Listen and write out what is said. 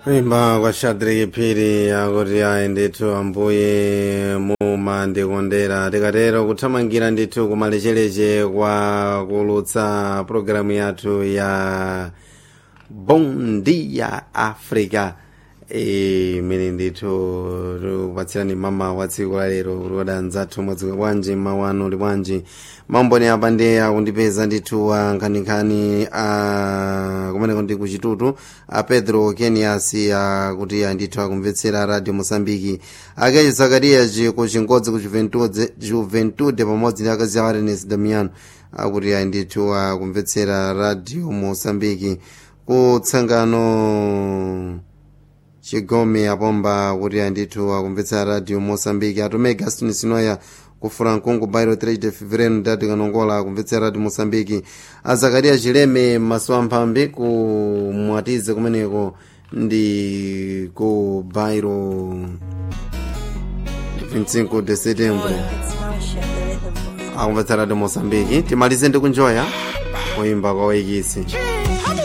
kuimba kwa shadraki phiri akuti ayi ndithu ambuye mumandikondera tikatero kuthamangira ndithu kumalechereche kwa kulutsa pologalamu yathu ya bom dia africa imene ndithu tikupatsirani mama wa tsiku la lero kuti wadanzathu mwadzuka bwanji mawu anu uli bwanji maumboni apa ndi akundipeza ndithu ankhaninkhani a kumeneko ndi kuchitutu a pedro kenias akuti andithu akumvetsera radio mosambiki akechi zakariyaci ku chingodzi ku juventude juventude pamodzi ndi akazi awo arenes damiano akuti andithu akumvetsera radio mosambiki kutsangano chigome apomba kuti andithu akumvetsera radio mosambiki atume gaston sinoya kufura mkungu bairo 3 de fevereiro ndati kanongola akumvetsera radio mosambiki azakaria chileme maso amphambi ku mwatize kumeneko ndi ku bairo 25 de setembro akumvetsera radio mosambiki timalize ndi kunjoya kuimba kwa waikisi